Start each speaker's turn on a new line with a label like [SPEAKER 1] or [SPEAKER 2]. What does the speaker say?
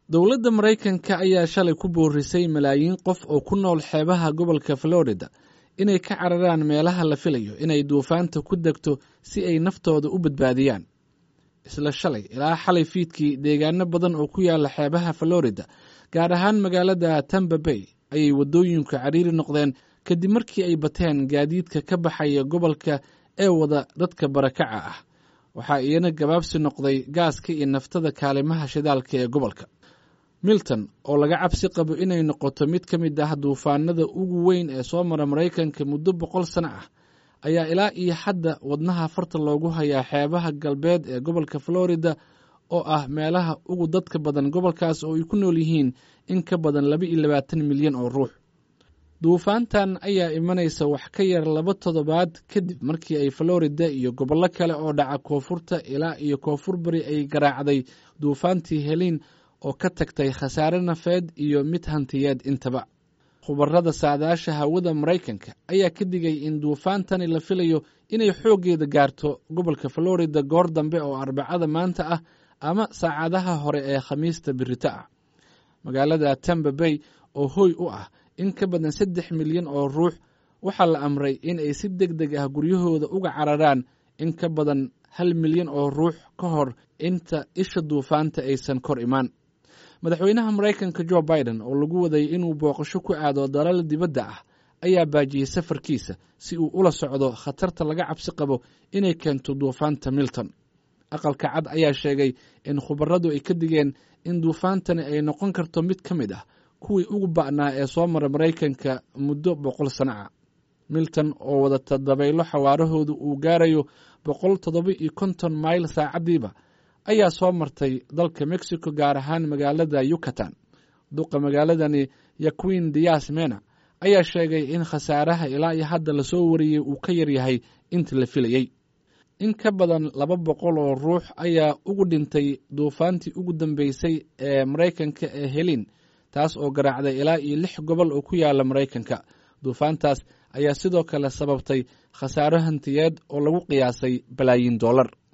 [SPEAKER 1] dowladda maraykanka ayaa shalay ku boorisay malaayiin qof oo ku nool xeebaha gobolka florida inay ka cararaan meelaha la filayo inay duufaanta ku degto si ay naftooda u badbaadiyaan isla shalay ilaa xalay fiidkii deegaano badan oo ku yaala xeebaha florida gaar ahaan magaalada tamba bay ayay waddooyinku cariiri noqdeen kadib markii ay bateen gaadiidka ka baxaya gobolka ee wada dadka barakaca ah waxaa iyana gabaabsi noqday gaaska iyo naftada kaalimaha shidaalka ee gobolka milton oo laga cabsi qabo inay noqoto mid ka mid ah duufaanada ugu weyn ee soo mara maraykanka muddo boqol sano ah ayaa ilaa iyo hadda wadnaha farta loogu hayaa xeebaha galbeed ee gobolka florida oo ah meelaha ugu dadka badan gobolkaas oo ay ku nool yihiin in ka badan laba iyo labaatan milyan oo ruux duufaantan ayaa imanaysa wax ka yar laba toddobaad kadib markii ay florida iyo gobollo kale oo dhaca koonfurta ilaa iyo koonfur bari ay garaacday duufaantii heliin oo ka tagtay khasaare nafeed iyo mid hantiyeed intaba khubarada saadaasha hawada maraykanka ayaa ka digay in duufaantani la filayo inay xooggeeda gaarto gobolka florida goor dambe oo arbacada maanta ah ama saacadaha hore ee khamiista birito ah magaalada tamba bay oo hoy u ah in ka badan saddex milyan oo ruux waxaa la amray in ay si deg deg ah guryahooda uga cararaan in ka badan hal milyan oo ruux ka hor inta isha duufaanta aysan kor imaan madaxweynaha maraykanka jo biden oo lagu waday inuu booqasho ku aado dalal dibadda ah ayaa baajiyey safarkiisa si uu ula socdo khatarta laga cabsi qabo inay keento duufaanta milton aqalka cad ayaa sheegay in khubaradu ay ka digeen in duufaantani ay noqon karto mid ka mid ah kuwii ugu ba'naa ee soo mara maraykanka muddo boqol sano ah milton oo wadata dabaylo xawaarahoodu uu gaarayo boqol toddoba iyo konton mayl saacaddiiba ayaa soo martay dalka mexico gaar ahaan magaalada yucatan duqa magaaladani yaquin dias mena ayaa sheegay in khasaaraha ilaa iyo hadda lasoo wariyey uu ka yaryahay inta la filayey in ka badan laba boqol oo ruux ayaa ugu dhintay duufaantii ugu dambeysay ee maraykanka ee helin taas oo garaacday ilaa iyo lix gobol oo ku yaala maraykanka duufaantaas ayaa sidoo kale sababtay khasaaro hantiyeed oo lagu qiyaasay balaayiin dollar